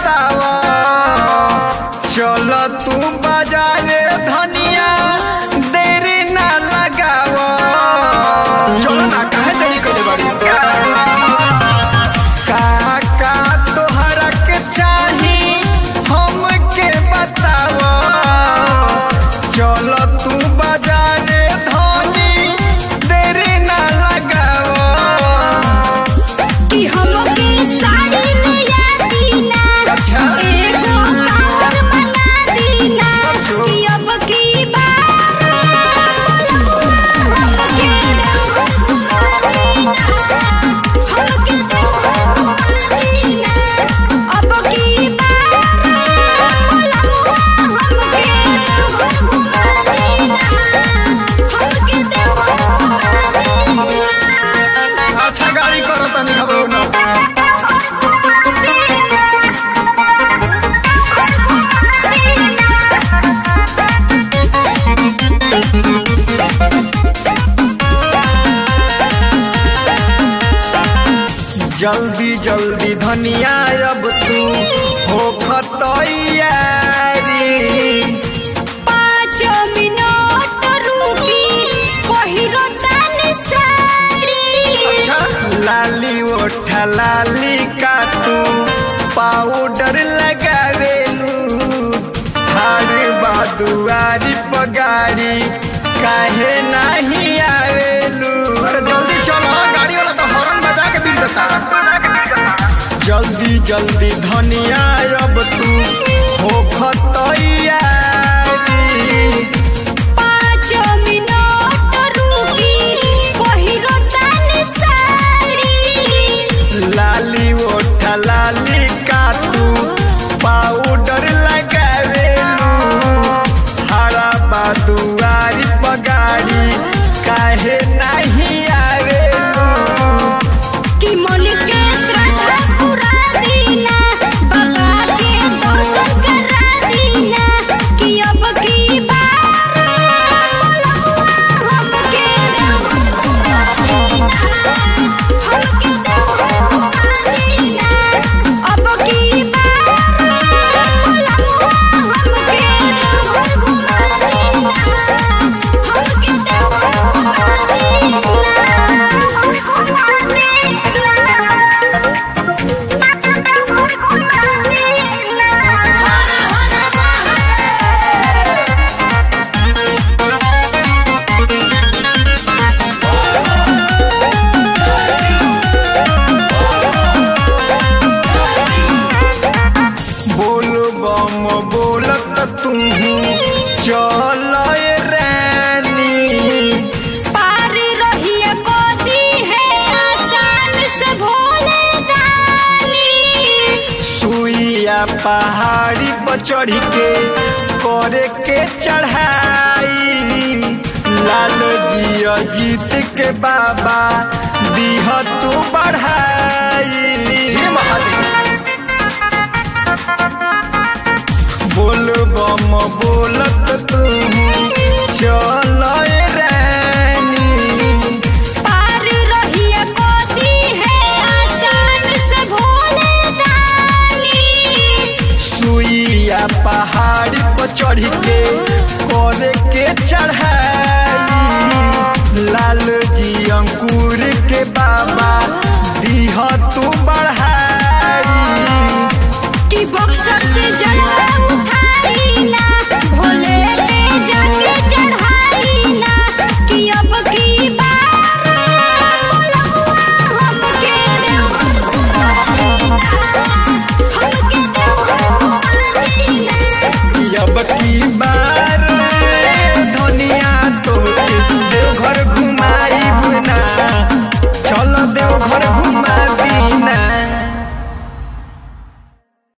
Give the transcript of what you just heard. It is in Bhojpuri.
बताव चल तू बाजारे धनिया देरी ना लगाव चल ना काहे देरी करे बाड़ी का का तोहरा के चाही हमके बताव चल तू बाजारे धनी देरी ना लगाव कि हमके साड़ी में या दीना अच्छा। एगो कावर मंगा दीना कि अब की बार हमके घुमा दीना हमके घुमा दीना अब की बार हमके घुमा दीना हमके घुमा दीना अच्छा गाड़ी करो तनी घबरो ना जल्दी जल्दी धनिया अब तू हो खतैयारी पाँच मिनट रुकी पहिरो तनी साड़ी लाली ओठा लाली का तू पाउडर लगावेलू हार बादुआरी पगारी काहे नहीं आवेलू अरे जल्दी चलो गाड़ी वाला तो हॉर्न बजा के बीर देता जल्दी जल्दी धनिया अब तू हो खतैयारी पाँच मिनट रुकी पहिरो तनी साड़ी लाली ओठा लाली का तू पाउडर लगावेलू हरा बादुआरी पगारी काहे नहीं आवेलू कि मन के श्रद्धा पूरा दीना बाबा के दर्शन करा दीना कि अब की बार हमके घुमा दीना हमके घुमा दीना अब की बार हमके घुमा दीना हमके बोल बम बोलत तू चल रानी पार रहिए गोदी है आसान से भोले दानी सुइया पहाड़ी पर चढ़ के करे के चढ़ाई लाल जिया जीत के बाबा दीह तू बढ़ाई बोल बम बोलत तू चल रानी पार रहिए गोदी है आसान से भोले दानी सुइया पहाड़ी पर चढ़ के करे के चढ़ाई लाल जी अंकुर के बाबा दीह तू बढ़ा